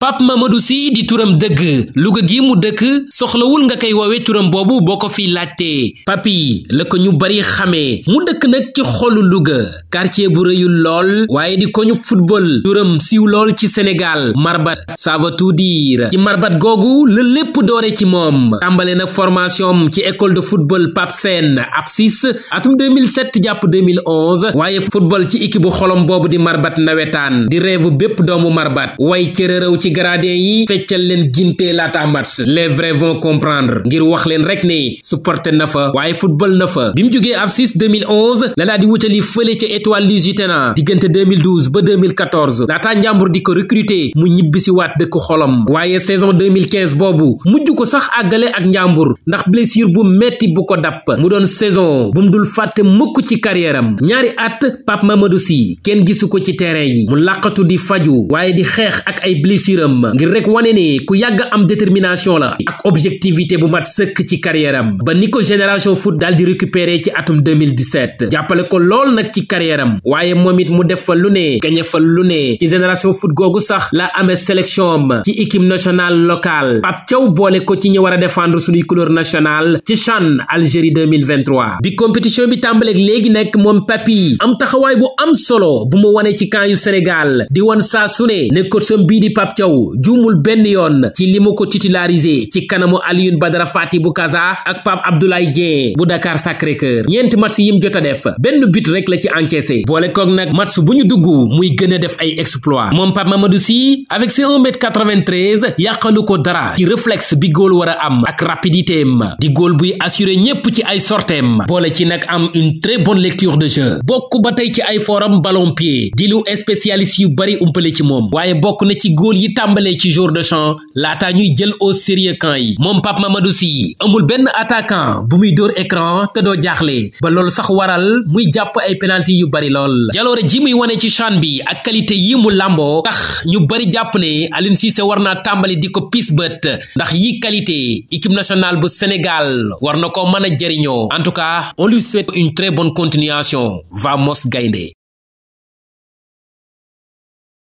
Pape Mamadou Sy di turam dëgg Louga gi mu dëkk soxlawul nga koy woowe turam boobu boo ko fi laajtee papi la ko ñu bari xamee mu dëkk nag ci xolu Louga quartier bu rëyul lool waaye di ko ñu football turam siiw lool ci Sénégal marbat ça veut tout dire ci marbat googu la lépp doore ci moom tàmbale nag formation ci école de football Pape Sène AFSIS atum 2007 jàpp 2011 waaye football ci équipe bu xolom boobu di marbat nawetaan di rêve bépp doomu marbat way cërërëw ci gradin yi feccal leen ginte laata match les vrais vont comprendre ngir wax leen rek ne supporter na fa waaye football na fa bi mu jógee AFSIS 2011 la daa di wutali fële ca étoile Lusitana diggante 2012 ba 2014 laataa njàmbur di ko recruter mu ñibbisi waat dëkk xolom waaye saison 2015 boobu mujj ko sax àggale ak njàmbur ndax blessure bu metti bu ko dapp mu doon saison bu mu dul fàtte mukk ci carrière am ñaari at Pape Mamadou Sy kenn gisu ko ci terrain yi mu làqatu di faju waaye di xeex ak ay blessure am ngir rek wane ne ku yàgg am détermination la ak objectivité bu mat sëkk ci carrière am ba ni ko génération foot daal di récupérer ci atum 2017 jàppale ko lool nag ci carrière am waaye moom it mu def fa lu ne gañe fa lu ne ci génération foot googu sax la amee sélection am ci équipe nationale locale Pape Thiaw boole ko ci ñi war a défendre suñuy couleur nationale ci CHAN Algérie 2023 bi compétition bi tàmbaleeg léegi nekk moom Papi am taxawaay bu am solo bu mu wane ci camp yu Sénégal di wan saa su ne ne coacham bii di Pape Thiaw juumul benn yoon ci li mu ko titularisé ci kanamu Alioune Badara Fati bu Casa ak Pape Abdoulaye Dieng bu Dakar Sacré-Cœur ñeenti match yim jot a def benn but rek la ci encaissé boole koog nag match bu ñu dugg muy gën a def ay exploit moom Pape Mamadou Sy avec ses 1 mètre 93 yàqalu ko dara ci réflexe bi góol war a am ak rapidité am di góol buy assuré ñépp ci ay sorteem boole ci nag am une très bonne lecture de jeu bokk ba tey ci ay forum ballon pied di lu spécialiste yu bari umpale ci moom waaye bokk na ci góol yi tàmbalee ci jour de champ laata ñuy jël au sérieux camp yi moom Pape Mamadou Sy amul benn attaquant bu muy dóor écran te doo jaaxle ba loolu sax waral muy jàpp ay penalty yu bari lool jaloore ji muy wane ci CHAN bi ak qualité yi mu làmboo tax ñu bari jàpp ne Aliou Cissé war naa tàmbali di ko pis bët ndax yi qualité équipe nationale bu Sénégal war na ko mën a jëriñoo en tout cas on lui souhaite une très bonne continuation vamos gaynde